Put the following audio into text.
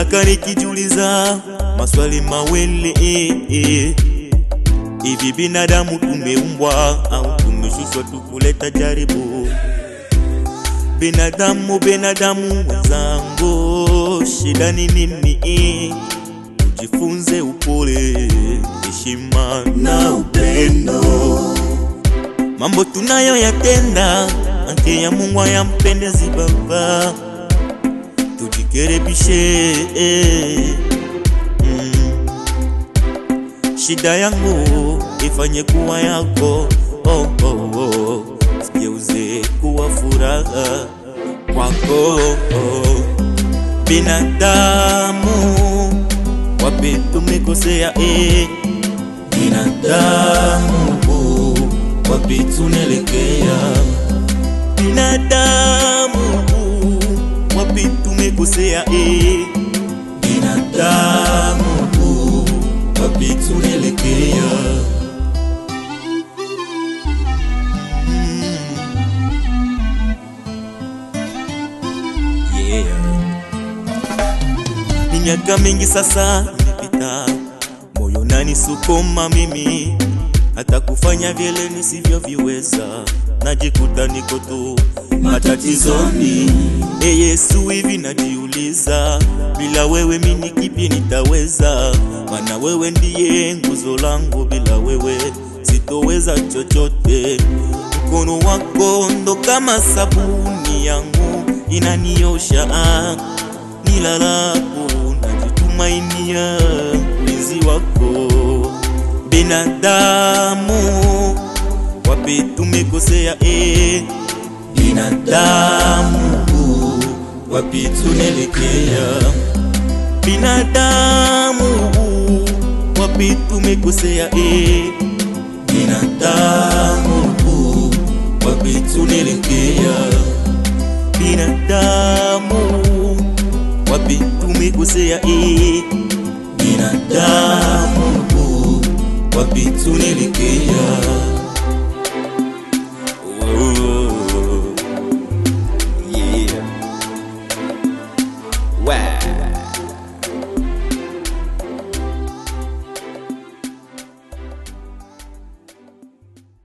Minaka nikijuliza maswali mawele eh, eh. Hivi binadamu tumeumbwa au tumeshushwa tukuleta jaribu? Binadamu, binadamu mwenzangu, shida ni nini? eh? Ujifunze upole, heshima na upendo. Mambo tunayoyatenda ante ya Mungu hayampendezi Baba, tujikerebishe eh. mm. Shida yangu ifanye kuwa yako oh, oh, oh. Sigeuze kuwa furaha kwako oh. Binadamu wapi tumekosea eh. Binadamu wapi tunaelekea? Binadamu wapi tumekosea eh. Binadamu wapi tunaelekea? Yeah. Ni miaka mingi sasa imepita, moyo unanisukuma mimi hata kufanya vile nisivyoviweza, najikuta niko tu matatizoni. E Yesu, hivi najiuliza, bila wewe mimi kipi nitaweza? Maana wewe ndiye nguzo langu, bila wewe sitoweza chochote. Mkono wako ndo kama sabuni yangu inaniosha, nilalapo najitumainia ulinzi wako binadamu wapi tumekosea eh? Binadamu wapi tunaelekea? Binadamu wapi tumekosea eh? Binadamu wapi tunaelekea? Binadamu wapi tumekosea eh? Binadamu wapi tunaelekea?